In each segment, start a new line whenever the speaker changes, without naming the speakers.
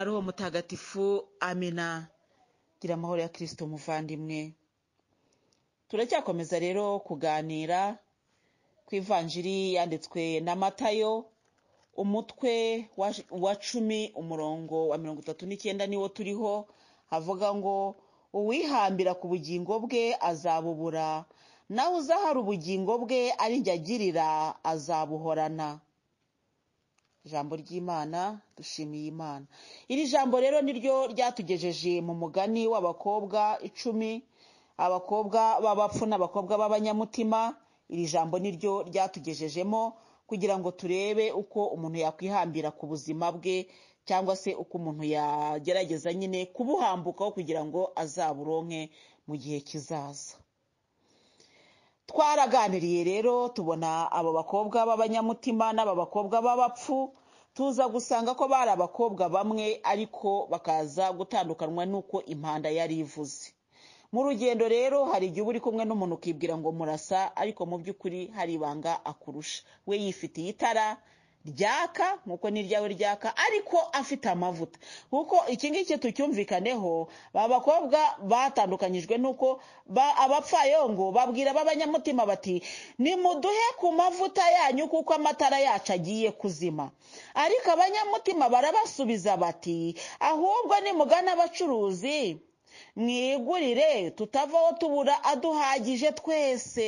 roho mutagatifu amina gira amahoro ya kristo muvandimwe turacyakomeza rero kuganira ku ivanjiri yanditswe na matayo umutwe wa, wa cumi umurongo wa mirongo itatu n'icyenda niwo turiho havuga ngo uwihambira ku bugingo bwe azabubura nawe uzahara ubugingo bwe ari njye agirira azabuhorana ijambo ry'imana dushimiye imana iri jambo rero niryo ryatugejeje mu mugani w'abakobwa icumi abakobwa b'abapfu n'abakobwa b'abanyamutima iri jambo niryo ryatugejejemo kugira ngo turebe uko umuntu yakwihambira ku buzima bwe cyangwa se uko umuntu yagerageza nyine kubuhambukaho kugira ngo azaburonke mu gihe kizaza twaraganiriye rero tubona abo bakobwa b'abanyamutima n'aba bakobwa b'abapfu tuza gusanga ko bari abakobwa bamwe ariko bakaza gutandukanywa n'uko impanda yari ivuze mu rugendo rero hari igihe uba uri kumwe n'umuntu ukibwira ngo murasa ariko mu by'ukuri hari ibanga akurusha we yifitiye itara ryaka nk'uko n'iryawe ryaka ariko afite amavuta kuko iki ngiki tucyumvikaneho ba bakobwa batandukanyijwe n'uko ba- abapfayongo babwira b'abanyamutima bati nimuduhe ku mavuta yanyu kuko amatara yacu agiye kuzima ariko abanyamutima barabasubiza bati ahubwo nimugana abacuruzi mwigurire tutavaho tubura aduhagije twese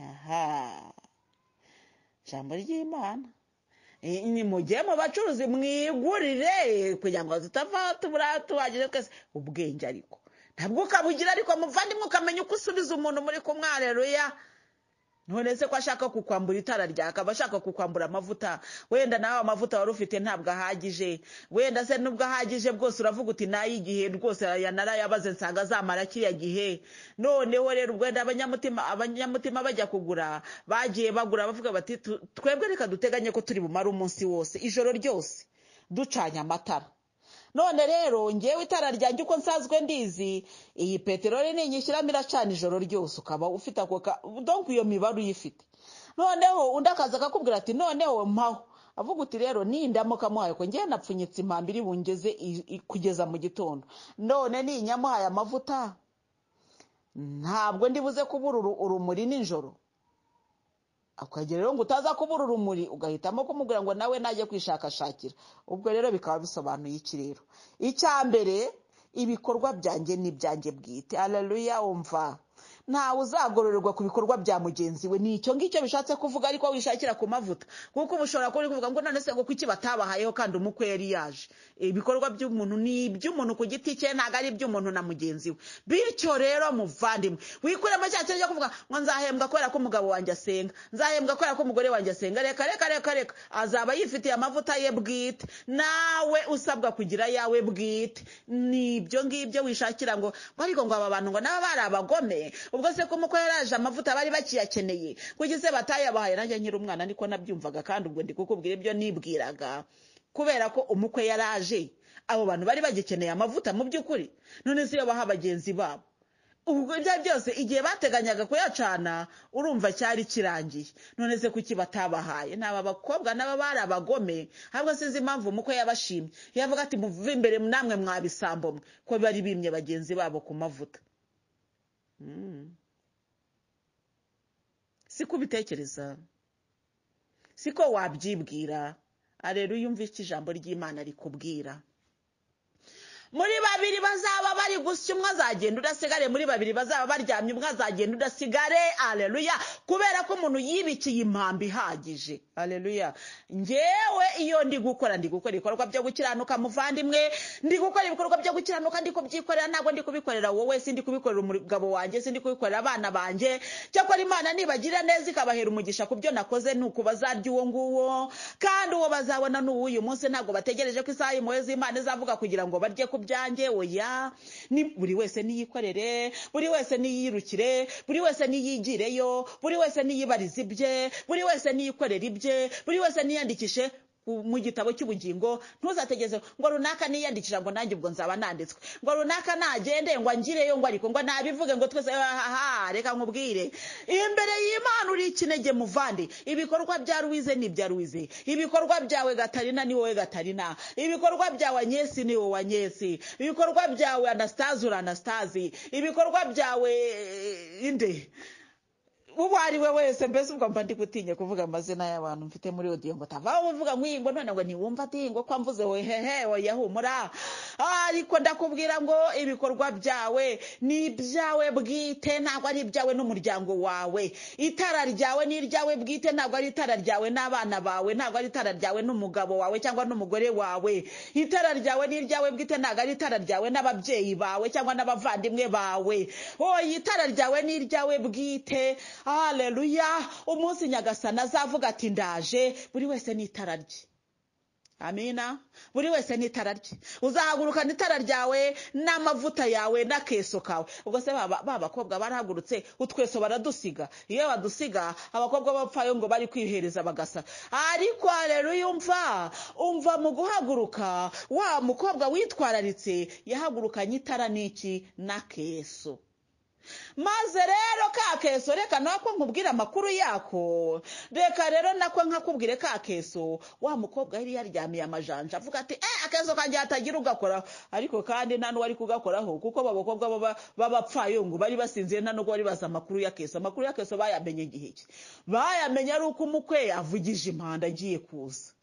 aha ijambo ry'imana Eh, nimujye mu bacuruzi mwigurire kugira ngo tutava tubura tubagije twese ubwenge ariko ntabwo ukabugira ariko muvandimwe ukamenya uko usubiza umuntu muri kumwe hareruya none se ko ashaka kukwambura itara ryaka aba ashaka kukwambura amavuta wenda nawe amavuta wari ufite ntabwo ahagije wenda se nubwo ahagije bwose uravuga uti nayo igihe rwose yanarayabaze nsanga azamara kiriya gihe noneho rero ubwo wenda abanyamutima abanyamutima bajya kugura bagiye bagura bavuga bati "Tu- twebwe reka duteganye ko turi bumare umunsi wose ijoro ryose ducanye amatara none rero ngewe itara ryanjye uko nsanzwe ndizi iyi peteroli ninyishyiramo iracana ijoro ryose ukaba ufite ako ka donk iyo mibare uyifite noneho undi akaza akakubwira ati noneho mpaho avuga uti rero nindamuka muhaye ko ngewe napfunyitse impamba iri bungeze i- i- kugeza mu gitondo none ninyamuhaye amavuta ntabwo ndibuze kubura uru- urumuri nijoro akagera rero ngo utaza kubura urumuri ugahitamo kumubwira ngo nawe najya kwishakashakira ubwo rero bikaba bisobanuye iki rero icya mbere ibikorwa byanjye ni ibyanjye bwite haleluya wumva ntawe uzagororerwa ku bikorwa bya mugenzi we ni icyo ngicyo bishatse kuvuga ariko wishakira ku mavuta kuko uba ushobora kuba uri kuvuga ngo none se ngo kuki batabahayeho kandi umukwe yari yaje ibikorwa by'umuntu ni iby'umuntu ku giti cye ntabwo ari iby'umuntu na mugenzi we bityo rero muvandimwe wikuremo cya kintu cyo kuvuga ngo nzahembwa kubera ko umugabo wanjye asenga nzahembwa kubera ko umugore wanjye asenga reka reka reka reka azaba yifitiye amavuta ye bwite nawe usabwa kugira ayawe bwite ni ibyo ngibyo wishakira ngo ngo ariko ngo aba bantu ngo naba bari abagome ubwo se ko umukwe yaraje amavuta bari bakiyakeneye kuko se batayabahaye nanjye nkiri umwana niko nabyumvaga kandi ubwo ndi kukubwira ibyo nibwiraga kubera ko umukwe yaraje abo bantu bari bagikeneye amavuta mu by'ukuri none se iyo baha bagenzi babo ubwo ibyo byose igihe bateganyaga kuyacana urumva cyari kirangiye none se kuki batabahaye ni aba bakobwa nabo bari abagome ahubwo sinzi impamvu umukwe yabashimye yavuga ati muve imbere namwe mwabisambo mwe ko bari bimye bagenzi babo ku mavuta Mm. si ko ubitekereza si ko wabyibwira areruya uyumve icyo ijambo ry'imana rikubwira muri babiri bazaba bari gusya umwe azagenda udasigare muri babiri bazaba baryamye umwe azagenda udasigare aleluya kubera ko umuntu yibikiye impamba ihagije aleluya ngewe iyo ndi gukora ndi gukora ibikorwa byo gukiranuka muvandimwe ndi gukora ibikorwa byo gukiranuka ndi kubyikorera ntabwo ndi kubikorera wowe sindi kubikorera umugabo wanjye sindi kubikorera abana banjye cyakora imana nibagirira neza ikabahera umugisha ku byo nakoze ni uku bazarya uwo nguwo kandi uwo bazabona ni uw'uyu munsi ntabwo bategereje ko isaha impuhwe z'imana izavuga kugira ngo barye ku byanjye oya ni buri wese niyikorere buri wese niyirukire buri wese niyigireyo buri wese niyibarize ibye buri wese niyikorere ibye buri wese niyandikishe ku- mu gitabo cy'ubugingo ntuzategeze ngo runaka niyandikisha ngo nanjye ubwo nzaba nanditswe ngo runaka nagende ngo angireyo ngo ariko ngo nabivuge ngo twese aha reka nkubwire imbere y'imana uri ikinege muvande ibikorwa bya ruwize ni ibya ruwize ibikorwa byawe gatarina ni wowe gatarina ibikorwa byawe anyesi ni wowe anyesi ibikorwa byawe anastazi uri anastazi ibikorwa byawe eh, inde uwo ari we wese mbese ubwo mba ndi gutinye kuvuga amazina y'abantu mfite muri odiyo ngo utavaho uvuga ngo none ngo ntiwumva ati ngo ko mvuze hehe oya humura Ah, ariko ndakubwira ngo ibikorwa byawe ni ibyawe bwite ntabwo ari ibyawe n'umuryango wawe itara ryawe ni iryawe bwite ntabwo ari itara ryawe n'abana bawe ntabwo ari itara ryawe n'umugabo wawe cyangwa n'umugore wawe itara ryawe ni iryawe bwite ntabwo ari itara ryawe n'ababyeyi bawe cyangwa n'abavandimwe bawe oya itara ryawe ni iryawe bwite haleluya umunsi nyagasana azavuga ati ndaje buri wese n'itara rye amina buri wese n'itara rye uzahagurukana itara ryawe n'amavuta yawe n'akeso kawe ubwo se baba ba bakobwa barahagurutse utweso baradusiga iyo badusiga abakobwa bapfayo ngo bari kwihereza bagasa ariko hareruya umva umva mu guhaguruka wa mukobwa witwararitse yahagurukanye itara n'iki n'akeso maze rero ka keso reka nako nkubwire amakuru yako reka rero nako nkakubwire ka keso wa mukobwa yari yaryamiye amajanja avuga ati eh akeso kanjye hatagira ugakoraho ariko kandi nta n'uwari kugakoraho kuko aba bakobwa baba- b'abapfayungu bari basinziriye nta n'ubwo bari bazi amakuru ya keso amakuru ya keso bayamenye igihe ki bayamenye ari uko umukwe avugije impanda agiye kuza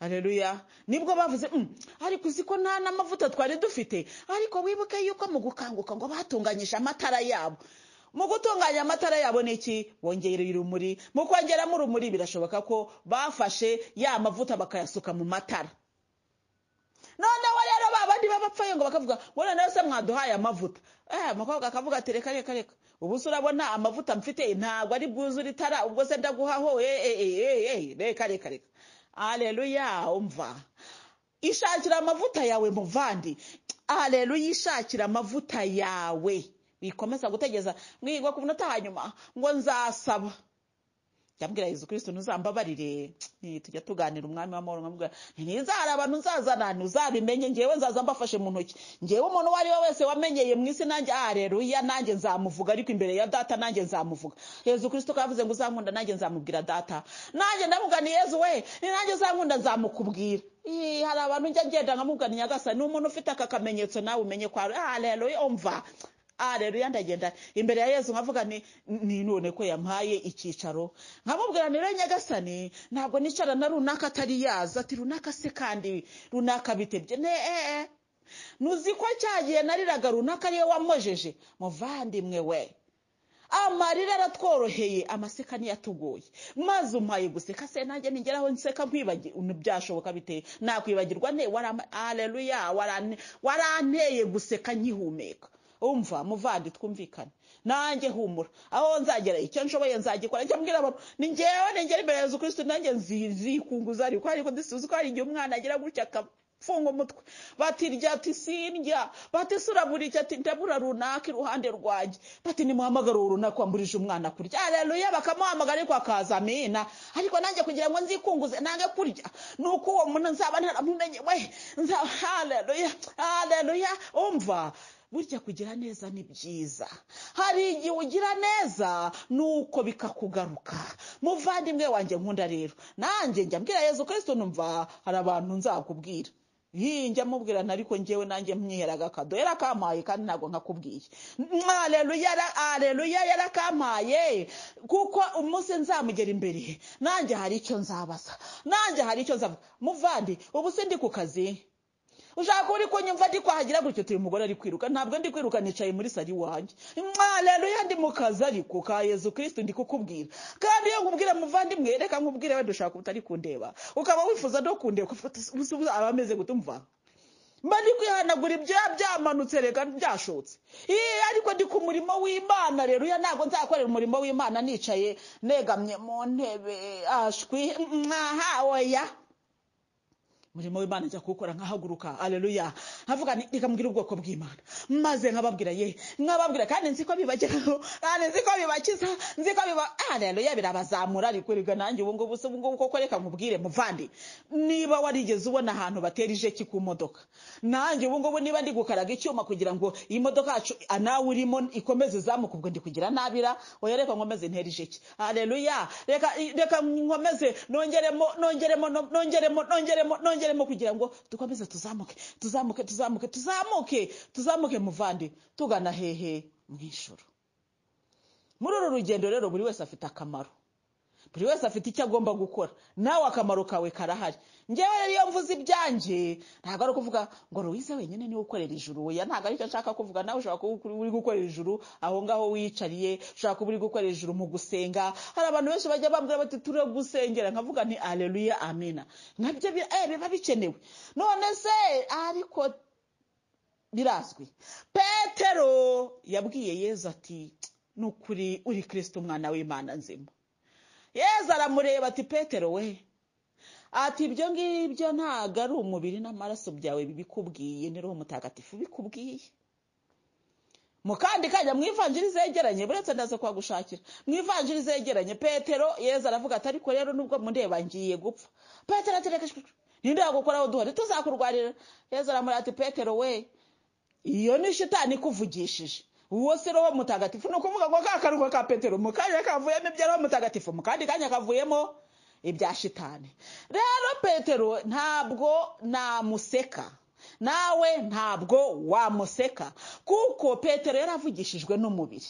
Haleluya nibwo bavuze "Mm, ariko uzi ko nta n'amavuta twari dufite ariko wibuke yuko mu gukanguka ngo batunganyije amatara yabo mu gutunganya amatara yabo ni iki bongera urumuri mu kongeramo urumuri birashoboka ko bafashe ya mavuta bakayasuka mu matara noneho rero ba bandi b'abapfayo ngo bakavuga ngo noneho se mwaduhaye amavuta eh umukobwa akavuga ati reka reka reka ubu se urabona amavuta mfite ntabwo ari bwuzure itara ubwo se ndaguhaho eh eh eh eh, eh reka reka reka aleluya umva ishakira amavuta yawe muvandi aleluya ishakira amavuta yawe wikomeza gutegeza mwigwa ku munota wa nyuma ngo nzasaba yambwira yezu kirisito ntuzambabarire Eh, tujya tuganira umwami w'amahoro nkamubwira ntizara abantu nzazana ntuzabimenye ngewe nzaza mbafashe mu ntoki ngewe umuntu uwo ari we wese wamenyeye mu isi nanjye areruya nanjye nzamuvuga ariko imbere ya data nanjye nzamuvuga yezu kirisito kavuze ngo uzankunda nanjye nzamubwira data nanjye ndamubwira ni yezu we ni nanjye uzankunda nzamukubwira Ih, hari abantu njya ngenda nkamubwira nyagasa ni umuntu ufite aka kamenyetso nawe umenye kwa areruya umva areruya ndagenda imbere ya yesu nkavuga ni ni none ko yampaye icyicaro nkamubwira ni rero nyagasani ntabwo nicarana runaka atari yaza ati runaka se kandi runaka bitebye ne ee nuzi ko cya gihe nariraga runaka ariyo wamojeje muvandimwe we amarira aratworoheye amaseka niyo atugoye maze umpaye guseka se nanjye nigera aho nseka nkwibagirwa byashoboka bite nakwibagirwa ne areruya waranteye guseka nkihumeka umva muvandi twumvikane nanjye humura aho nzagera icyo nshoboye nzagikora njya mbwira abantu ni ngewe nengera imbere ya yezu kristo nanjye nzikunguza ariko ariko ndisuzi ko hari igihe umwana agira gutya akafunga umutwe bati rya ati sindya bati sura buri icyo ati ndabura runaka iruhande rwanjye bati nimuhamagare uwo runaka wamburije umwana kurya areruya bakamuhamagara ariko akaza amina ariko nanjye kugira ngo nzikunguze nange kurya nuko uwo muntu nzaba ntaramumenye we nzaba areruya areruya umva burya kugira neza ni byiza hari igihe ugira neza nuko bikakugaruka muvandimwe wanjye nkunda rero nanjye njya mbwira yezu kirisito numva hari abantu nzakubwira Yii, njya mubwirana ariko njyewe nanjye mnyiheraga akado yarakampaye kandi ntabwo nkakubwiye aleluya aleluya yarakampaye kuko umunsi nzamugera imbere nanjye hari icyo nzabaza nanjye hari icyo nzavuga muvandi ubu se ndi ku kazi ushaka uri kunyumva ndi kwahagira gutyo uyu mugore ari kwiruka ntabwo ndi kwiruka nicaye muri sari wanjye mwaleluya ndi mu kazi ariko ka yezu kirisito ndi kukubwira kandi iyo nkubwira muvandimwe reka nkubwire wenda ushaka utari kundeba ukaba wifuza no kundeba ukavuga ati uzi ubu aba ameze gute umva mba ndi kwihanagura ibyo byamanutse reka byashotse Ii, ariko ndi ku murimo w'imana rero uya ntabwo nzakorera umurimo w'imana nicaye negamye mu ntebe ashwi mwaha oya umurimo w'imana ajya kuwukora nkahaguruka areruya nkavuga ni- nikambwira ubwoko bw'imana maze nkababwira ye nkababwira kandi nzi ko bibageraho kandi nzi ko bibakiza nzi ko biba areruya birabazamura ariko rega nanjye ubu ngubu se ubu ngubu koko reka nkubwire muvande niba warigeze ubona ahantu batera ijeki ku modoka nanjye ubu ngubu niba ndi gukaraga icyuma kugira ngo iyi modoka yacu nawe urimo ikomeze izamuka ubwo ndi kugira nabira oya reka nkomeze ntera ijeki areruya reka reka nkomeze nongeremo nongeremo nongeremo nongeremo nongeremo kugira ngo dukomeze tuzamuke tuzamuke tuzamuke tuzamuke tuzamuke muvandi tugana hehe mu ijoro muri uru rugendo rero buri wese afite akamaro buri wese afite icyo agomba gukora nawe akamaro kawe karahari ngewe rero iyo mvuze ibyanjye ntabwo ari ukuvuga ngo ruwize wenyine niwe ukorera ijuru oya ntabwo aricyo nshaka kuvuga nawe ushobora kuba uri- uri gukorera ijuru aho ngaho wiyicariye ushobora kuba uri gukorera ijuru mu gusenga hari abantu benshi bajya bambwira bati ture gusengera nkavuga nti aleluya amina nkabyo bi- eh, biba bikenewe none se ariko birazwi petero yabwiye yezu ati ni ukuri uri kirisito umwana w'imana nzima yezu aramureba ati petero we ati ibyo ngibyo ntabwo ari umubiri n'amaraso byawe bibikubwiye ni roho mutagatifu bikubwiye mu kandi kajya mu ivanjiri zegeranye buretse ndaza kuhagushakira mu ivanjiri zegeranye petero yezu aravuga ati ariko rero nubwo mundeba ngiye gupfa petero ati reka shwi, ninde wagukoraho duhari tuzakurwarira yezu aramureba ati petero we iyo ni shitani ikuvugishije uwo si roho mutagatifu ni ukuvuga ngo ka kanwa ka petero mu kanya kavuyemo ibya roho mutagatifu mu kandi kanya kavuyemo ibya shitani rero petero ntabwo namuseka nawe ntabwo wamuseka kuko petero yaravugishijwe n'umubiri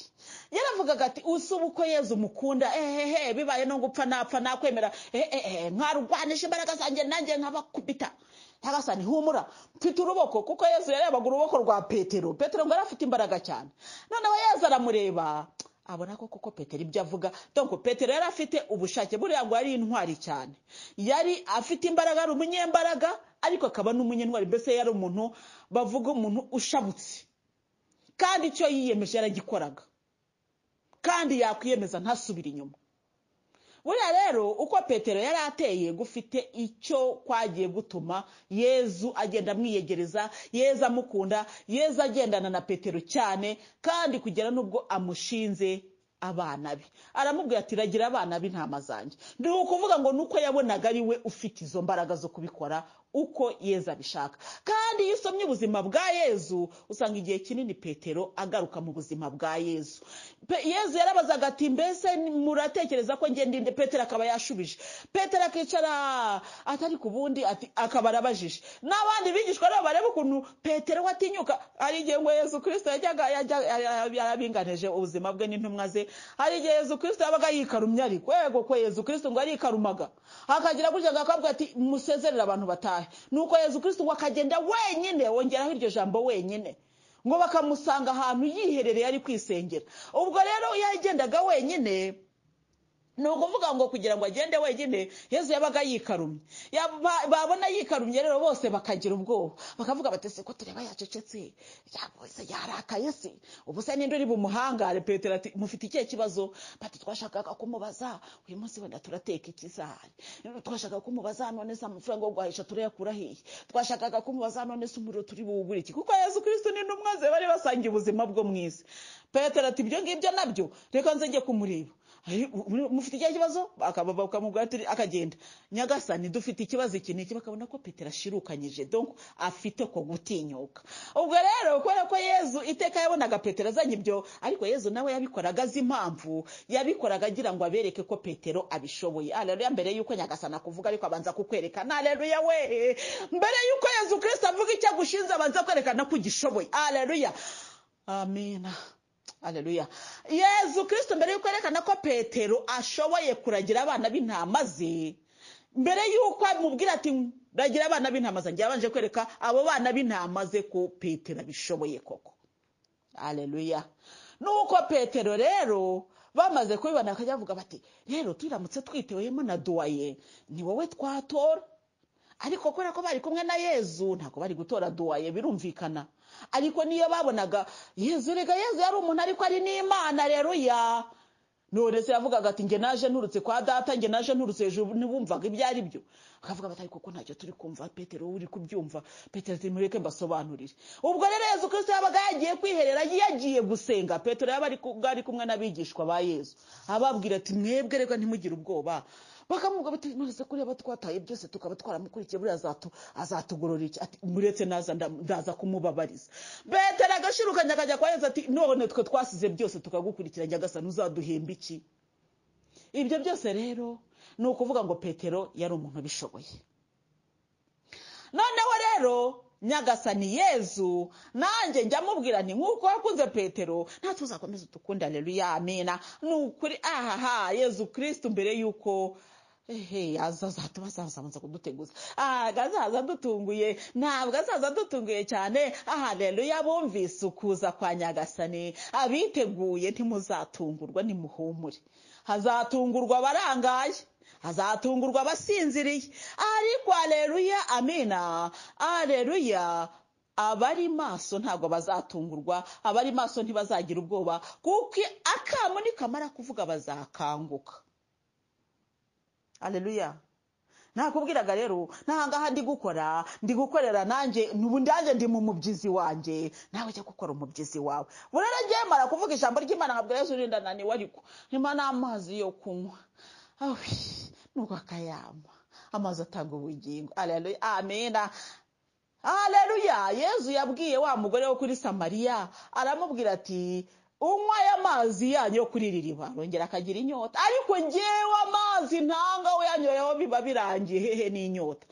yaravugaga ati usi uko yezu mukunda ehehe bibaye no gupfa napfa nakwemera ehehe nkarwanisha imbaraga zanjye nanjye nkabakubita nyagasani humura mfite uruboko kuko yezu yarebaga uruboko rwa petero petero ngo yari afite imbaraga cyane noneho yezu aramureba abona ko koko petero ibyo avuga donko petero yari afite ubushake buriya ngo yari intwari cyane yari afite imbaraga ari umunyembaraga ariko akaba n'umunyentwari mbese yari umuntu bavuga umuntu ushabutse kandi icyo yiyemeje yaragikoraga kandi yakwiyemeza ntasubire inyuma buriya rero uko petero yari ateye gufite icyo kwagiye gutuma yezu agenda amwiyegereza yezu amukunda yezu agendana na petero cyane kandi kugera n'ubwo amushinze abana be aramubwira ati ragira abana b'intama zanjye ni ukuvuga ngo nuko yabonaga ari we ufite izo mbaraga zo kubikora uko yezu abishaka kandi iyo usomye ubuzima bwa yezu usanga igihe kinini petero agaruka mu buzima bwa yezu Pe- yezu yarabazaga ati mbese muratekereza ko ngende inde petero akaba yashubije petero akicara atari ku bundi ati akaba arabajije n'abandi bigishwa rero bareba ukuntu petero we atinyuka hari igihe ngo yezu kirisito yajyaga yajya- yara- yarabinganije ubuzima bwe n'intumwa ze hari igihe yezu kirisito yabaga yikarumye ariko yego ko yezu kirisito ngo yarikarumaga hakagira gutya akabwira ati musezerere abantu batahe nuko yezu kirisito ngo akagenda wenyine wongeraho iryo jambo wenyine ngo bakamusanga ahantu yiherereye ari kwisengera ubwo rero iyo yagendaga wenyine ni ukuvuga ngo kugira ngo agende wenyine yezu yabaga yikarumye Ya- ba- babona yikarumye rero bose bakagira ubwoba bakavuga bati se ko tureba yacecetse yaba se yarakaye se ubu se ninde uri bumuhangare petero ati mufite ikihe kibazo bati twashakaga kumubaza uyu munsi wenda turateka iki sahani twashakaga kumubaza none se amafaranga yo guhahisha turayakura hehe twashakaga kumubaza none se umuriro turi buwugure iki kuko yezu kirisito ni intumwa ze bari basangiye ubuzima bwo mu isi petero ati ibyo ngibyo nabyo reka nze njye kumureba Ari- mu- mufite ikihe kibazo Akaba- bakamubwira ati akagenda nyagasani dufite ikibazo iki n'iki bakabona ko petero ashirukanyije donc afite ko gutinyuka ubwo rero kubera ko yezu iteka yabonaga petero azanye ibyo ariko yezu nawe yabikoraga azi impamvu yabikoraga agira ngo abereke ko petero abishoboye aleluya mbere yuko nyagasani akuvuga ariko abanza kukwerekana aleluya we mbere yuko yezu kirisito avuga icyo agushinze abanza kwerekana ko ugishoboye aleluya amina aleluya yezu kirisito mbere yuko yerekana ko petero ashoboye kuragira abana b'intama ze mbere yuko amubwira ati ragira abana b'intama zanjye yabanje kwereka abo bana b'intama ze ko petero abishoboye koko aleluya nuko petero rero bamaze kubibona bakajya bavuga bati rero turamutse twitewemo na duwaye ni wowe twatora ariko kubera ko bari kumwe na yezu ntabwo bari gutora duwaye birumvikana ariko niyo babonaga yezu rega yezu yari umuntu ariko ari n'imana rero ya none se yavugaga ati nge naje nturutse kwa data nge naje nturutse hejuru ntibumvaga ibyo ari byo akavuga bati ariko ko ntacyo turi kumva petero uri kubyumva petero ati mureke mbasobanurire ubwo rero yezu kirisito yabaga yagiye kwiherera yagiye gusenga petero yaba ari ku- ari kumwe n'abigishwa ba yezu ababwira ati mwebwe reka ntimugire ubwoba bakamubwira bati nonese kuriya abo twataye byose tukaba twaramukurikiye buriya azatu- azatugorora iki ati muretse naza nda- ndaza kumubabariza petero agashirukanya akajya kwa yezu ati none twe twasize byose tukagukurikira nyagasani uzaduhemba iki ibyo byose rero ni ukuvuga ngo petero yari umuntu ubishoboye noneho rero nyagasani yezu nanjye njya mubwira nti nk'uko wakunze petero natwe uzakomeza utukunde aleluya amina ni ukuri ahaha yezu kirisitu mbere y'uko ehe azaza tubazaza abanza kuduteguza ntabwo azaza dutunguye ntabwo azaza dutunguye cyane ahareruya bumvise ukuza kwa nyagasani abiteguye ntimuzatungurwa nimuhumure hazatungurwa abarangaye hazatungurwa abasinziriye ariko areruya amina areruya abari maso ntabwo bazatungurwa abari maso ntibazagira ubwoba kuko akamu nikamara kuvuga bazakanguka aleluya nakubwiraga rero ntahangaha ndi gukora ndi gukorera nanjye nubu ndanjye ndi mu mubyizi wanjye nawe jya gukora umubyizi wawe burara ngewe mara kuvuga ijambo ry'imana nkabwo yesu urinda naniwe ariko nyuma n'amazi yo kunywa awi nuko akayama amazi atanga ubugingo aleluya amina aleluya yezu yabwiye wa mugore wo kuri samariya aramubwira ati unywa aya mazi yanyu yo kuri iri riba arongera akagira inyota ariko ngewe amazi ntanga we yanyoyeho biba birangiye hehe n'inyota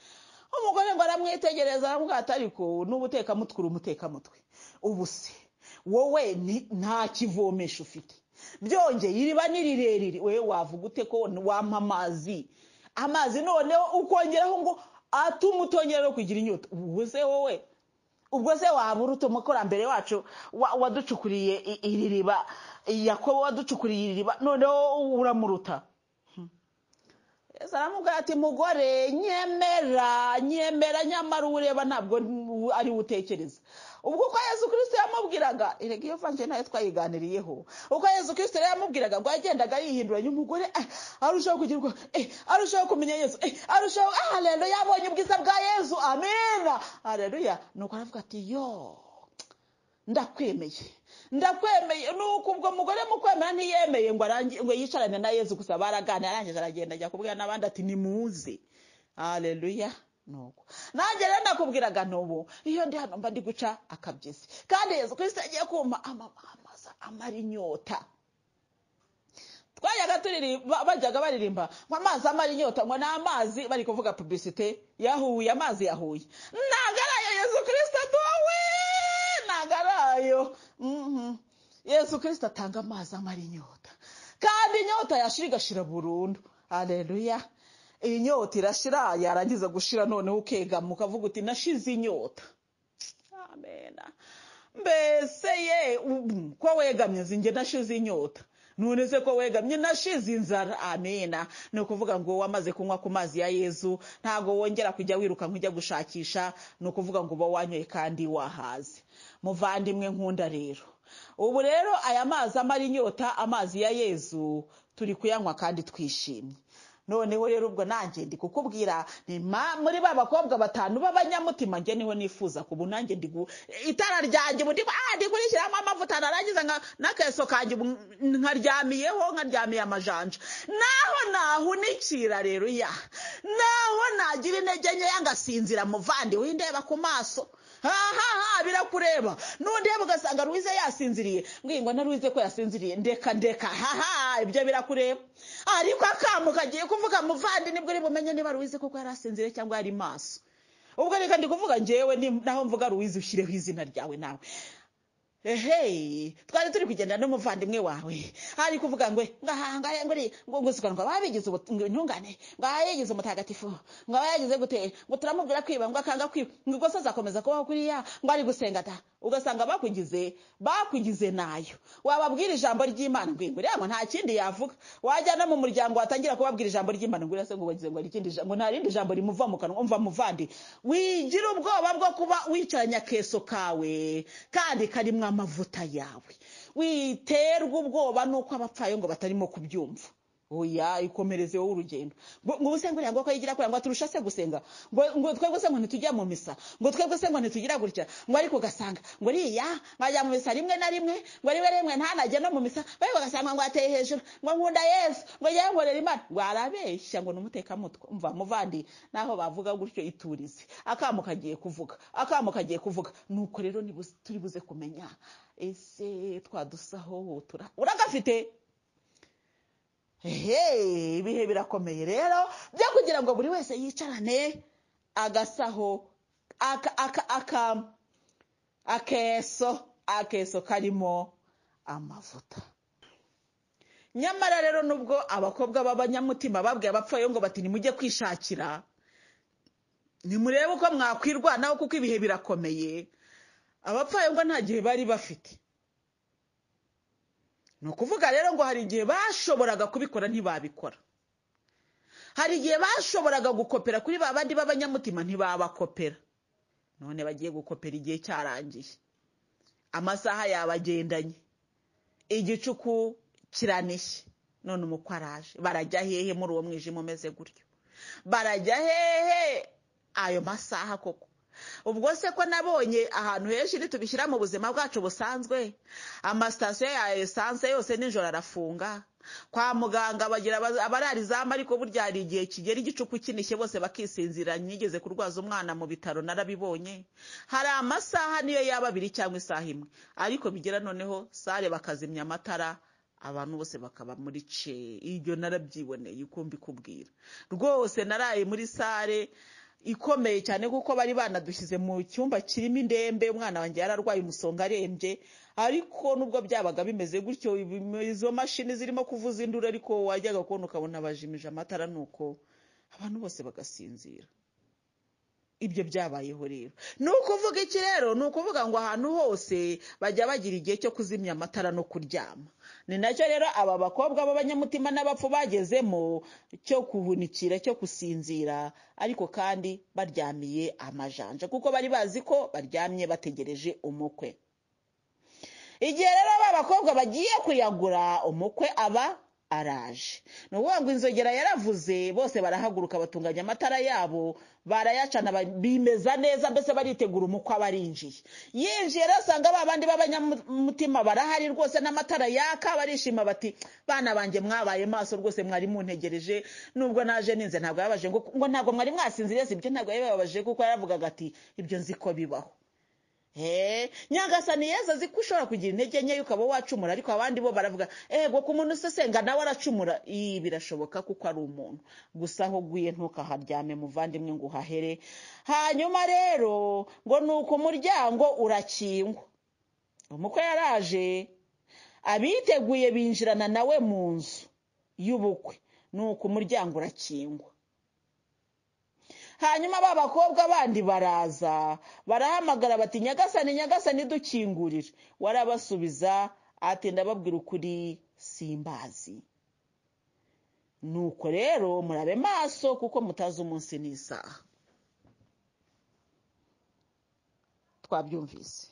umugore ngo aramwitegereza aramubwira ati ariko n'ubu utekamutwe uri umutekamutwe ubu se wowe ni- nta kivomesho ufite byongeye iriba ni rirerire wowe wavuga ute ko wampa amazi amazi noneho ukongeraho ngo atuma utongera no kugira inyota ubu se wowe ubwo se wabura utu umukurambere wacu wa- waducukuriye i- iri riba yakobo waducukuriye iri riba noneho uramuruta yesu aramubwira ati mugore nyemera nyemera nyamara uwo ureba ntabwo ari we utekereza ubwo uko yesu kirisito yamubwiraga erega iyo vange nayo twayiganiriyeho uko yesu kirisito rero yamubwiraga ngo yagendaga yihinduranya umugore eh, arushaho kugirwa eh, arushaho kumenya yesu eh, arushaho aharero yabonye ubwiza bwa yesu amena ahareruya nuko aravuga ati yoo ndakwemeye ndakwemeye nuko ubwo mugore mukwemera ntiyemeye ngo arangi- ngo yicarane na yezu gusa baraganira arangije aragenda ajya kubwira n'abandi ati nimuze hareruya nuko nanjye rero nakubwiraga n'ubu iyo ndi hano mba ndi guca akabyizi kandi yezu kirisita agiye kumpa ama- amaza amara inyota twajyaga turirimba bajyaga baririmba ngo amazi amara inyota ngo ni amazi bari kuvuga publicite yahuye amazi yahuye ntabwo ari ayo yezu kirisita duwe ntabwo ari ayo Mhm. yezu kirisita atanga amazi amara inyota kandi inyota yashira igashira burundu hareruya iyi nyota irashira yarangiza gushira noneho ukegama ukavuga uti nashize inyota amena mbese ye ubu, ko wegamye zinge nashize inyota none se ko wegamye nashize inzara amena ni ukuvuga ngo wamaze kunywa ku mazi ya yezu ntabwo wongera kujya wiruka nk'ujya gushakisha ni ukuvuga ngo uba wanyoye kandi wahaze muvandimwe nkunda rero ubu rero aya mazi amara inyota amazi ya yezu turi kuyanywa kandi twishimye noneho rero ubwo nanjye ndi kukubwira ni ma- muri ba bakobwa batanu b'abanyamutima njye niho nifuza kubu nanjye ndi gu- itara ryanjye ubu ndimo ah ndikurishyiramo amavuta narangiza nka- n'akeso kanjye ubu nkaryamiyeho nkaryamiye amajanja naho nahunikira rero ya naho nagira intege nkeya ngasinzira muvandimwe ndeba ku maso hahaha birakureba nundeba ugasanga ruwize yasinziriye ngo na ruwize ko yasinziriye ndeka ndeka haha ibyo birakureba ariko akamu kagiye kuvuga muvandi nibwo uri bumenye niba ruwize koko yari asinziriye cyangwa yari maso ubwo reka ndi kuvuga ngewe ni- naho mvuga ruwize ushyireho izina ryawe nawe ehe twari turi kugenda n'umuvandimwe wawe ari kuvuga ngo ngahanga ngo uri- ngo nguzwa ngo ababigize ubut- ngo intungane ngo abayigize umutagatifu ngo abayagize gute ngo turamubwira kwiba ngo akanga kwiba ngo ubwo se azakomeza kubaho kuriya ngo ari gusenga ta ugasanga bakugize bakugize nayo wababwira ijambo ry'imana ngo inguriya ngo nta kindi yavuga wajya no mu muryango watangira kubabwira ijambo ry'imana ngo urase ngo wagize ngo hari ikindi jambo nta rindi jambo rimuva mu kanwa umva muvandi wigira ubwoba bwo kuba wicaranye akeso kawe kandi karimo amavuta yawe witerwa ubwoba nuko abapfayongo batarimo kubyumva oya ikomereze wowe urugendo ngo ngo ubuse ngo ngo ko yigira kure ngo turusha se gusenga ngo ngo twebwe se ngo ntitujya mu misa ngo twebwe se ngo ntitugira gutya ngo ariko ugasanga ngo riya nkajya mu misa rimwe na rimwe ngo rimwe rimwe ntanajye no mu misa ariko ugasanga ngo ateye hejuru ngo nkunda yesu ngo yewe nkorera imana ngo arabeshya ngo ni umutekamutwe mva muvandi naho bavuga gutyo iturize akamo kagiye kuvuga akamo kagiye kuvuga nuko rero nibuze- turi buze kumenya ese twadusaho tura uragafite Ehe, ibihe birakomeye rero byo kugira ngo buri wese yicarane agasaho aka- aka- aka- akeso akeso karimo amavuta nyamara rero nubwo abakobwa b'abanyamutima babwiye abapfayongo bati nimujye kwishakira nimurebe uko mwakwirwanaho kuko ibihe birakomeye abapfayongo nta gihe bari bafite ni ukuvuga rero ngo hari igihe bashoboraga kubikora ntibabikora hari igihe bashoboraga gukopera kuri ba bandi b'abanyamutima ntibabakopera none bagiye gukopera igihe cyarangiye amasaha yabagendanye igicuku kiranishye none umukwe araje barajya hehe muri uwo mwijima umeze gutyo barajya hehe ayo masaha koko ubwo se ko nabonye ahantu henshi nitubishyira mu buzima bwacu busanzwe amasitasiyo ya esanse yose nijoro arafunga kwa muganga bagira aba- abarara izamu ariko burya hari igihe kigera igicuku kinishye bose bakisinzira nigeze kurwaza umwana mu bitaro narabibonye hari amasaha niyo yaba abiri cyangwa isaha imwe ariko bigera noneho sare bakazimya amatara abantu bose bakaba muri ce iryo narabyiboneye uko mbikubwira rwose naraye muri sare ikomeye cyane kuko bari banadushyize mu cyumba kirimo indembe umwana wanjye yararwaye umusonga arembye ariko nubwo byabaga bimeze gutyo ibi- izo mashini zirimo kuvuza induru ariko wajyaga kubona ukabona bajimije amatara nuko abantu bose bagasinzira ibyo byabayeho rero ni ukuvuga iki rero ni ukuvuga ngo ahantu hose bajya bagira igihe cyo kuzimya amatara no kuryama ni nacyo rero aba bakobwa b'abanyamutima n'abapfu bagezemo cyo kuhunikira cyo gusinzira ariko kandi baryamiye amajanja kuko bari bazi ko baryamye bategereje umukwe igihe rero ba bakobwa bagiye kuyagura umukwe aba araje ni ukuvuga ngo inzogera yaravuze bose barahaguruka batunganya amatara yabo barayacana ba- bimeza neza mbese baritegura umukwe aba arinjiye yinjiye rero asanga ba bandi b'abanyamutima barahari rwose n'amatara yaka barishima bati bana banjye mwabaye maso rwose mwari muntegereje nubwo naje ninze ntabwo yababaje ngo ngo ntabwo mwari mwasinziriye si ibyo ntabwo yabibabaje kuko yaravugaga ati ibyo nzi ko bibaho Hey, nyagasani yesu azi ko ushobora kugira intege nkeya ukaba wacumura ariko abandi bo baravuga ego ku muntu usesenga nawe aracumura iyi birashoboka kuko ari umuntu gusa aho uguye ntukaharyame muvandimwe ngo uhahere hanyuma rero ngo ni uko umuryango urakingwa umukwe yaraje abiteguye binjirana nawe mu nzu y'ubukwe ni uko umuryango urakingwa hanyuma ba bakobwa bandi baraza barahamagara bati nyagasani nyagasani dukingurire warabasubiza ati ndababwira ukuri simbazi nuko rero murabe maso kuko mutazi umunsi n'isaha twabyumvise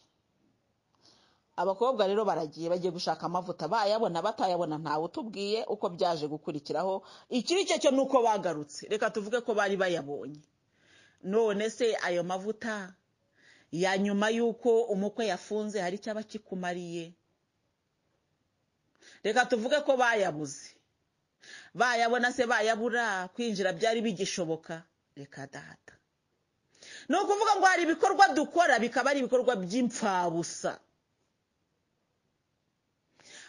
abakobwa rero baragiye bagiye gushaka amavuta bayabona batayabona ntawe utubwiye uko byaje gukurikiraho ikiri cyo cyo ni uko bagarutse reka tuvuge ko bari bayabonye none se ayo mavuta ya nyuma y'uko umukwe yafunze hari icyaba kikumariye reka tuvuge ko bayabuze bayabona se bayabura kwinjira byari bigishoboka reka data ni ukuvuga ngo hari ibikorwa dukora bikaba ari ibikorwa by'imfabusa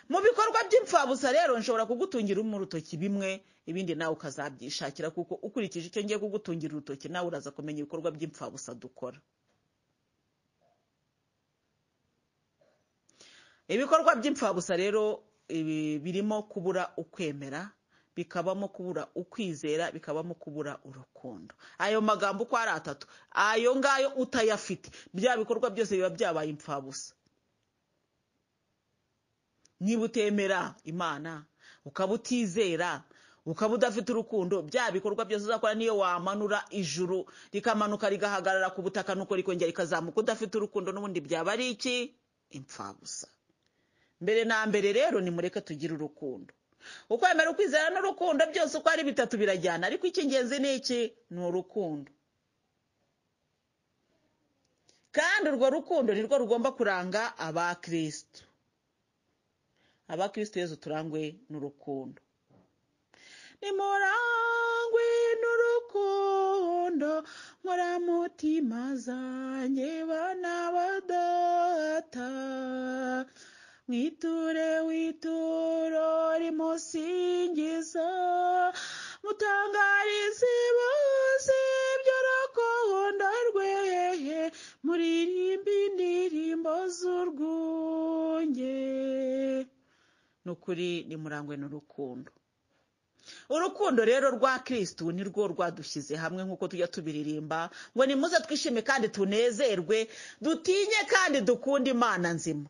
mu bikorwa by'imfabusa rero nshobora kugutungira umwe urutoki bimwe ibindi nawe ukazabyishakira kuko ukurikije icyo ngiye kugutungira urutoki nawe uraza kumenya ibikorwa by'imfabusa dukora ibikorwa by'imfabusa rero ibi birimo kubura ukwemera bikabamo kubura ukwizera bikabamo kubura urukundo ayo magambo uko ari atatu ayo ngayo utayafite bya bikorwa byose biba byabaye imfabusa niba utemera imana ukaba utizera ukaba udafite urukundo bya bikorwa byose uzakora niyo wamanura ijuru rikamanuka rigahagarara ku butaka nuko rikongera rikazamuka udafite urukundo n'ubundi byaba ari iki imfabusa mbere na mbere rero nimureke tugire urukundo uko wemera ukwizera n'urukundo byose uko ari bitatu birajyana ariko icy'ingenzi ni iki ni urukundo kandi urwo rukundo nirwo rugomba kuranga abakirisitu abakirisitu yezu turangwe n'urukundo nimurangwe n'urukundo nkora mutima zanjye bana badata mwiture wituro rimusingiza mutangarize bose by'urukundo rwehe muririmbe indirimbo z'urwunge ni ukuri nimurangwe n'urukundo urukundo rero rwa kirisitu ni rwo rwadushyize hamwe nk'uko tujya tubiririmba ngo nimuze twishime kandi tunezerwe dutinye kandi dukunde imana nzima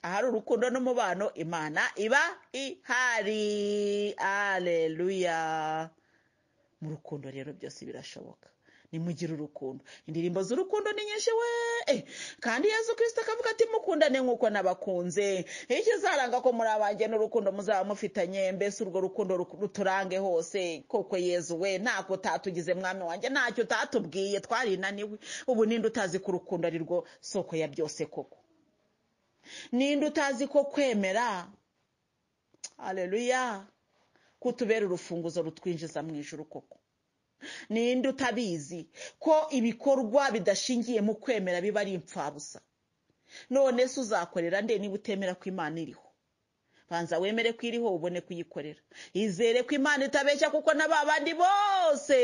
ahari urukundo n'umubano imana iba ihari areruya mu rukundo rero byose birashoboka nimugire urukundo indirimbo z'urukundo ni nyinshi we Eh, kandi yezu kirisita akavuga ati mukundane nk'uko nabakunze ikizaranga ko muri abanjye n'urukundo muzaba mufitanye mbese urwo rukundo ruk- ruturange hose koko yezu we ntako utatugize mwami wanjye ntacyo utatubwiye twarinaniwe ubu ninde utazi ko urukundo ari rwo soko ya byose koko ninde utazi ko kwemera aleluya kutubera urufunguzo rutwinjiza mu ijuru koko ninde utabizi ko ibikorwa bidashingiye mu kwemera biba ari impfabusa none se uzakorera nde niba utemera ko imana iriho banza wemere ko iriho ubone kuyikorera izere ko imana itabeshya kuko na ba bandi bose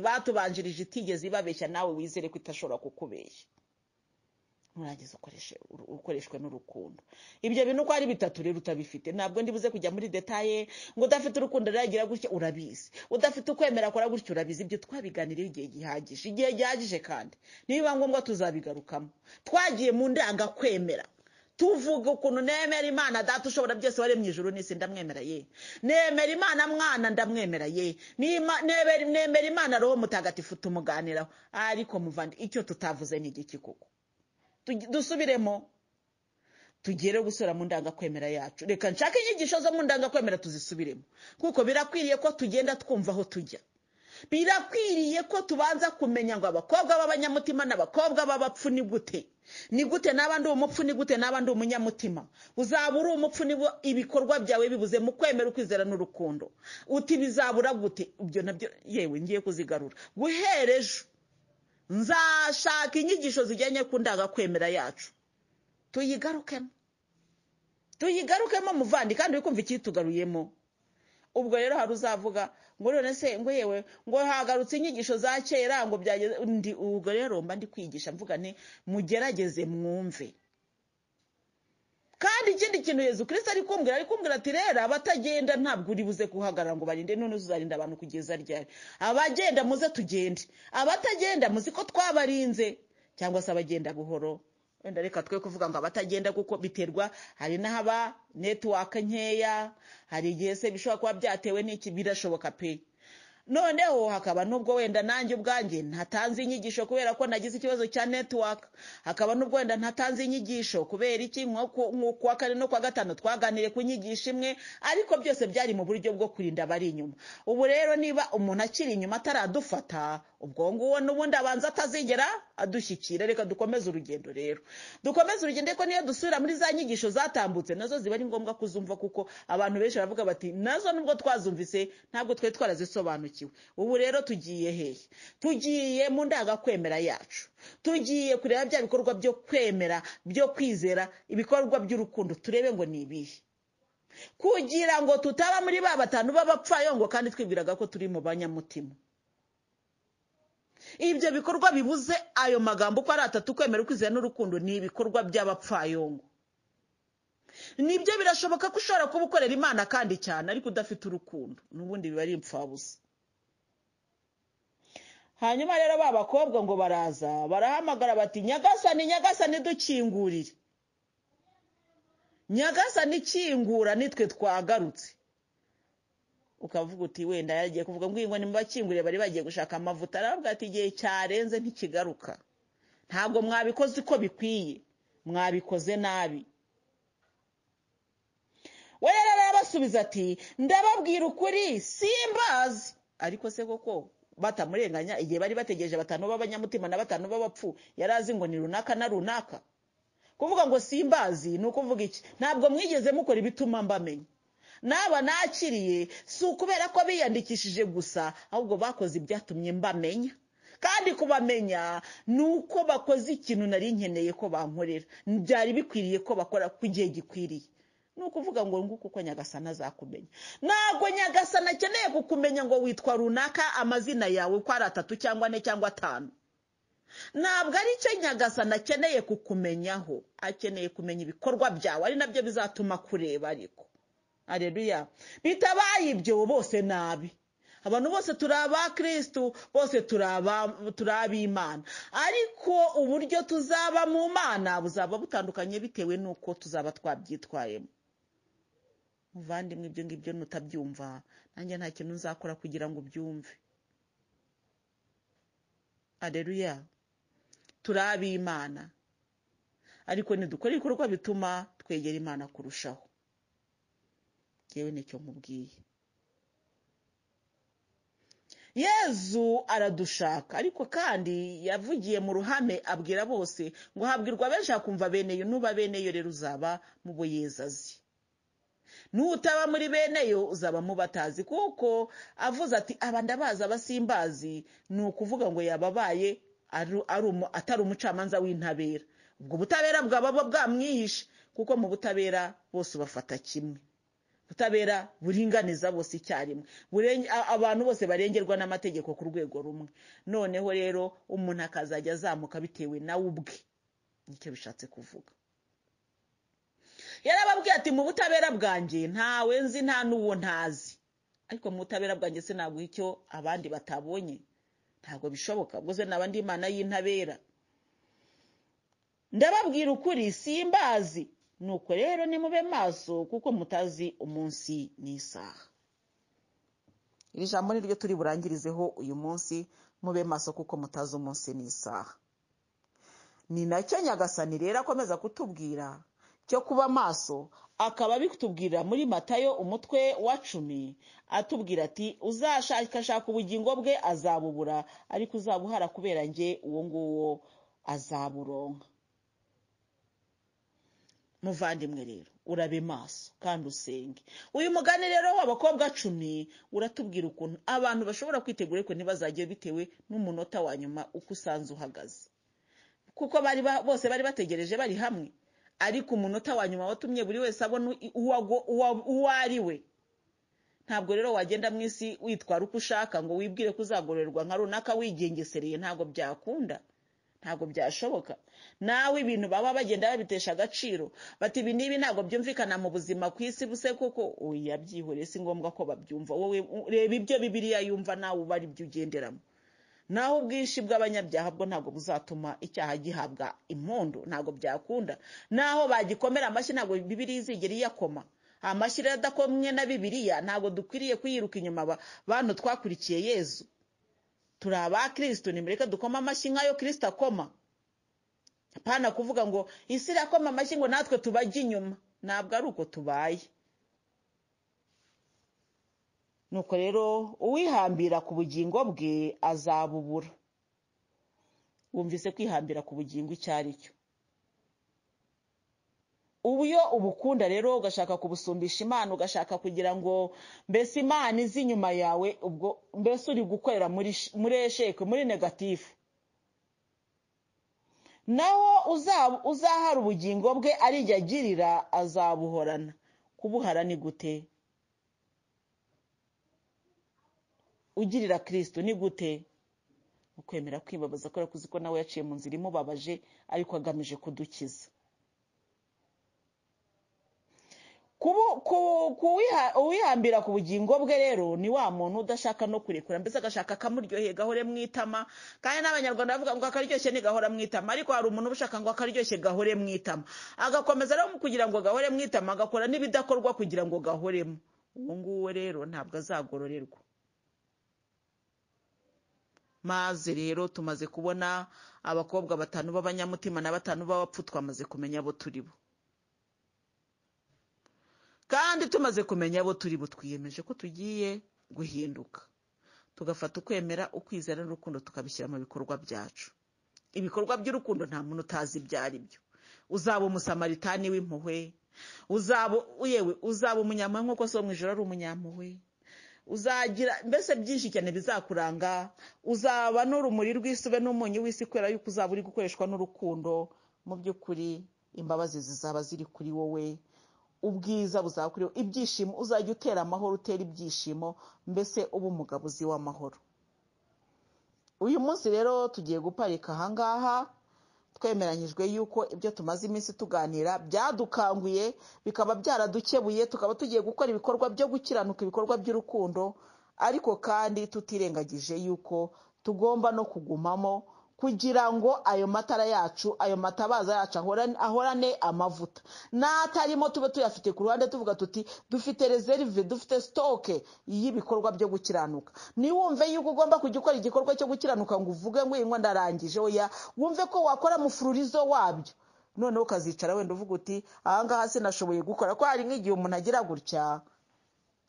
batubanjirije itigeze ibabeshya nawe wizere ko itashobora kukubeshya nurangiza ukoreshe uru- ukoreshwe n'urukundo ibyo bintu uko ari bitatu rero utabifite ntabwo ndibuze kujya muri detaye ngo udafite urukundo riragira gutya urabizi udafite ukwemera akora gutya urabizi ibyo twabiganiriye igihe gihagije igihe gihagije kandi nibiba ngombwa tuzabigarukamo twagiye mu ndanga kwemera tuvuga ukuntu nemera imana data ushobora byose wari mu ijuru n'isi ndamwemera ye nemera imana mwana ndamwemera ye Nima- nemera nemera imana roho mutagatifu tumuganiraho ariko muvandi icyo tutavuze ni igiki koko Tugi- dusubiremo tugere gusura mu ndangakwemera yacu reka nshake inyigisho zo mu ndangakwemera tuzisubiremo kuko birakwiriye ko tugenda twumva aho tujya birakwiriye ko tubanza kumenya ngo abakobwa b'abanyamutima n'abakobwa b'abapfu ni gute ni gute naba ndi umupfu ni gute naba ndi umunyamutima uzaba uri umupfu niba ibikorwa byawe bibuze mu kwemera ukwizera n'urukundo uti bizabura gute ibyo nabyo yewe ngiye kuzigarura guhera ejo nzashaka inyigisho zijyanye ku ndangakwemera yacu tuyigarukemo tuyigarukemo muvandi kandi uri kumva icyitugaruyemo ubwo rero hari uzavuga ngo none se ngo yewe ngo hagarutse inyigisho za kera ngo byageze ndi ubwo rero mba ndi kwigisha mvuga nti mugerageze mwumve kandi ikindi kintu yezu kirisita ari kumbwira ari kumbwira ati rero abatagenda ntabwo uri buze guhagarara ngo barinde none uzarinda abantu kugeza ryari abagenda muze tugende abatagenda muzi ko twabarinze cyangwa se abagenda buhoro wenda reka twe kuvuga ngo abatagenda kuko biterwa hari n'ahaba netiwaka nkeya hari igihe se bishobora kuba byatewe n'iki birashoboka pe noneho hakaba n'ubwo wenda nanjye ubwanjye ntatanze inyigisho kubera ko nagize ikibazo cya netiwaka hakaba n'ubwo wenda ntatanze inyigisho kubera iki nko ku- nko ku wa kane no ku wa gatanu twaganiriye ku nyigisho imwe ariko byose byari mu buryo bwo kurinda abari inyuma ubu rero niba umuntu akiri inyuma ataradufata ubwo nguwo n'ubundi abanza atazigera adushyikira reka dukomeze urugendo rero dukomeze urugendo ariko niyo dusubira muri za nyigisho zatambutse nazo ziba ari ngombwa kuzumva kuko abantu benshi baravuga bati nazo nubwo twazumvise ntabwo twari twarazisobanukiwe ubu rero tugiye hehe tugiye mu ndangakwemera yacu tugiye kureba bya bikorwa byo kwemera byo kwizera ibikorwa by'urukundo turebe ngo ni ibihe kugira ngo tutaba muri ba batanu b'abapfayongo kandi twibwiraga ko turi mu banyamutima ibyo bikorwa bibuze ayo magambo uko ari atatu kwemera ukwizera n'urukundo ni ibikorwa by'abapfayongo nibyo birashoboka ko ushobora kuba ukorera imana kandi cyane ariko udafite urukundo n'ubundi biba ari impfabusa hanyuma rero ba bakobwa ngo baraza barahamagara bati nyagasani nyagasani dukingurire nyagasani kingura nitwe twagarutse ukavuga uti wenda yagiye kuvuga ngo iyi ngo nimubakingurire bari bagiye gushaka amavuta aravuga ati igihe cyarenze ntikigaruka ntabwo mwabikoze uko bikwiye mwabikoze nabi we rero arabasubiza ati ndababwira ukuri simbazi ariko se koko batamurenganya igihe bari bategereje batanu b'abanyamutima na batanu b'abapfu yari azi ngo ni runaka na runaka kuvuga ngo simbazi ni ukuvuga iki ntabwo mwigeze mukora ibituma mbamenya n'aba nakiriye si ukubera ko biyandikishije gusa ahubwo bakoze ibyatumye mbamenya kandi kubamenya ni uko bakoze ikintu nari nkeneye ko bankorera byari bikwiriye ko bakora ku gihe gikwiriye ni ukuvuga ngo nguko uko nyagasana azakumenya ntabwo nyagasana akeneye kukumenya ngo witwa runaka amazina yawe uko ari atatu cyangwa ane cyangwa atanu ntabwo ari cyo nyagasana akeneye kukumenyaho akeneye kumenya ibikorwa byawe ari nabyo bizatuma kureba ariko areruya bitabaye ibyo bose nabi abantu bose turi abakirisitu bose turi ab'imana ariko uburyo tuzaba mu mana buzaba butandukanye bitewe n'uko tuzaba twabyitwayemo muvandimwe ibyo ngibyo nutabyumva nanjye nta kintu nzakora kugira ngo ubyumve areruya turi ab'imana ariko ntidukore ibikorwa bituma twegera imana kurushaho yewe nicyo mubwiye yezu aradushaka ariko kandi yavugiye mu ruhame abwira bose ngo habwirwa benshi hakumva beneyo nuba beneyo rero uzaba mu bo yezazi n'utaba muri beneyo uzaba mu batazi kuko avuze ati aba ndabazi abasimbazi ni ukuvuga ngo yababaye atari umucamanza w'intabera ubwo butabera bwaba bwamwihishe kuko mu butabera bose bafata kimwe ubutabera buringaniza bose icyarimwe abantu bose barengerwa n'amategeko ku rwego rumwe noneho rero umuntu akazajya azamuka bitewe nawe ubwe nicyo bishatse kuvuga yarababwiye ati mu butabera bwanjye ntawe nzi nta n'uwo ntazi ariko mu butabera bwanjye se ntabwo icyo abandi batabonye ntabwo bishoboka ubwo se n'abandi imana y'intabera ndababwira ukuri simbazi nuko rero nimube maso kuko mutazi umunsi n'isaha iri jambo ni ryo turi burangirizeho uyu munsi mube maso kuko mutazi umunsi n'isaha ni nacyo nyagasani rero akomeza kutubwira cyo kuba maso akaba abitubwira muri matayo umutwe wa cumi atubwira ati uzashakashaka ubugingo bwe azabubura ariko uzabuhara kubera nge uwo nguwo azaburonka muvandimwe rero urabe maso kandi usenge uyu mugani rero w'abakobwa cumi uratubwira ukuntu abantu bashobora kwitegura ariko ntibazajye bitewe n'umunota wa nyuma uko usanze uhagaze kuko bose bari bategereje bari hamwe ariko umunota wa nyuma watumye buri wese abona uwo ari we ntabwo rero wagenda mu isi witwara uko ushaka ngo wibwire ko uzagororerwa nka runaka wigengesereye ntabwo byakunda ntabwo byashoboka nawe ibintu baba bagenda babitesha agaciro bati ibi n'ibi ntabwo byumvikana mu buzima ku isi buse kuko oya byihore si ngombwa ko babyumva wowe reba ibyo bibiriya yumva nawe uba ari byo ugenderamo naho ubwinshi bw'abanyabyaha bwo ntabwo buzatuma icyaha gihabwa impundu ntabwo byakunda naho bagikomera amashyi ntabwo bibiriya izigera iyakoma amashyi rero adakomwe na bibiriya ntabwo dukwiriye kuyiruka inyuma bantu twakurikiye yezu turi aba kirisito nimureke dukoma amashyi nk'ayo kirisito akoma apana kuvuga ngo isi irakoma amashyi ngo natwe tubajye inyuma ntabwo ari uko tubaye nuko rero uwihambira ku bugingo bwe azabubura wumvise kwihambira ku bugingo icyo ari cyo ubu iyo ubukunda rero ugashaka kubusumbisha imana ugashaka kugira ngo mbese imana izi inyuma yawe ubwo mbese uri gukorera muri esheke muri negatifu naho uzahara ubugingo bwe arijya agirira azabuhorana kubuhara ni gute ugirira kirisito ni gute ukwemera kwibabaza kubera kuzi ko nawe yaciye mu nzira imubabaje ariko agamije kudukiza uwihambira ku bugingo bwe rero ni wa muntu udashaka no kurekura mbese agashaka akamuryoheye gahore mu itama kandi n'abanyarwanda bavuga ngo akaryoshye ni gahora mu itama ariko hari umuntu uba ushaka ngo akaryoshye gahore mu itama agakomeza rero kugira ngo gahore mu itama agakora n'ibidakorwa kugira ngo gahoremo uwo nguwo rero ntabwo azagororerwa maze rero tumaze kubona abakobwa batanu b'abanyamutima na batanu b'abapfu twamaze kumenya abo turi bo kandi tumaze kumenya abo turi bo twiyemeje ko tugiye guhinduka tugafata ukwemera ukwizera n'urukundo tukabishyira mu bikorwa byacu ibikorwa by'urukundo nta muntu utazi ibyo ari byo uzaba umusamaritani w'impuhwe uzaba yewe uzaba umunyampuhwe nk'uko so mu ijoro ari umunyampuhwe uzagira mbese byinshi cyane bizakuranga uzaba n'urumuri rw'isube n'umunyu w'isi kubera yuko uzaba uri gukoreshwa n'urukundo mu by'ukuri imbabazi zizaba ziri kuri wowe ubwiza buzaba kuri wowe ibyishimo uzajya utera amahoro utera ibyishimo mbese uba umugabo uzi w'amahoro uyu munsi rero tugiye guparika ahangaha twemeranyijwe yuko ibyo tumaze iminsi tuganira byadukanguye bikaba byaradukebuye tukaba tugiye gukora ibikorwa byo gukiranuka ibikorwa by'urukundo ariko kandi tutirengagije yuko tugomba no kugumamo kugira ngo ayo matara yacu ayo matabaza yacu ahorane amavuta n'atarimo tube tuyafite ku ruhande tuvuga tuti dufite rezerive dufite sitoke y'ibikorwa byo gukiranuka niwumve yuko ugomba kujya ukora igikorwa cyo gukiranuka ngo uvuge ngo iyi ndarangije oya wumve ko wakora mufururizo wabyo noneho ukazicara wenda uvuga uti ahangaha sinashoboye gukora ko hari nk'igihe umuntu agira gutya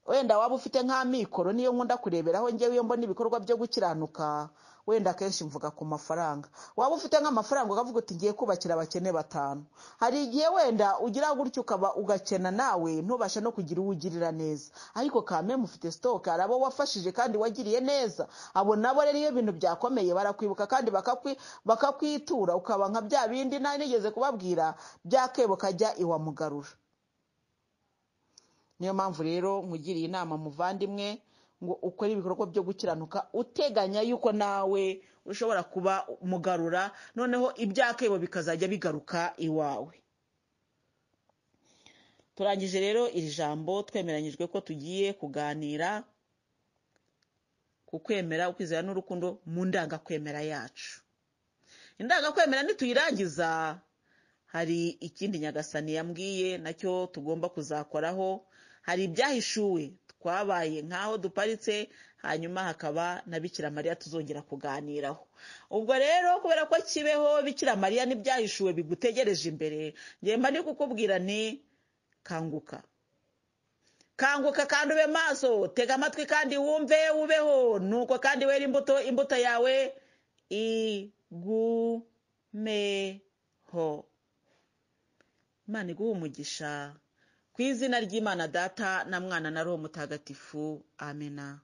wenda waba ufite nk'amikoro niyo nkunda kureberaho njyewe iyo mbona ibikorwa byo gukiranuka wenda akenshi mvuga ku mafaranga waba ufite nk'amafaranga ukavuga uti ngiye kubakira abakene batanu hari igihe wenda ugira gutyo ukaba ugakena nawe ntubashe no kugira uwo ugirira neza ariko kameme ufite sitoke hari abo wafashije kandi wagiriye neza abo nabo rero iyo ibintu byakomeye barakwibuka kandi bakakwi- bakakwitura ukaba nka bya bindi nari nigeze kubabwira byakebo kajya iwamugarura niyo mpamvu rero nkugiriye inama muvandimwe ngo ukore ibikorwa byo gukiranuka uteganya yuko nawe ushobora kuba mugarura noneho ibyakebo bikazajya bigaruka iwawe turangije rero iri jambo twemeranyijwe ko tugiye kuganira ku kwemera ukwizera n'urukundo mu ndangakwemera yacu indangakwemera nituyirangiza hari ikindi nyagasani yambwiye nacyo tugomba kuzakoraho hari ibyahishuwe twabaye nk'aho duparitse hanyuma hakaba na bikira mariya tuzongera kuganiraho ubwo rero kubera ko kibeho bikira mariya n'ibyahishuwe bigutegereje imbere ngemba ndi kukubwira ni kanguka kanguka kandi ube maso tega amatwi kandi wumve ubeho nuko kandi wera imbuto imbuto yawe igumeho imana iguha umugisha ku izina ry'imana data na mwana na roho mutagatifu amena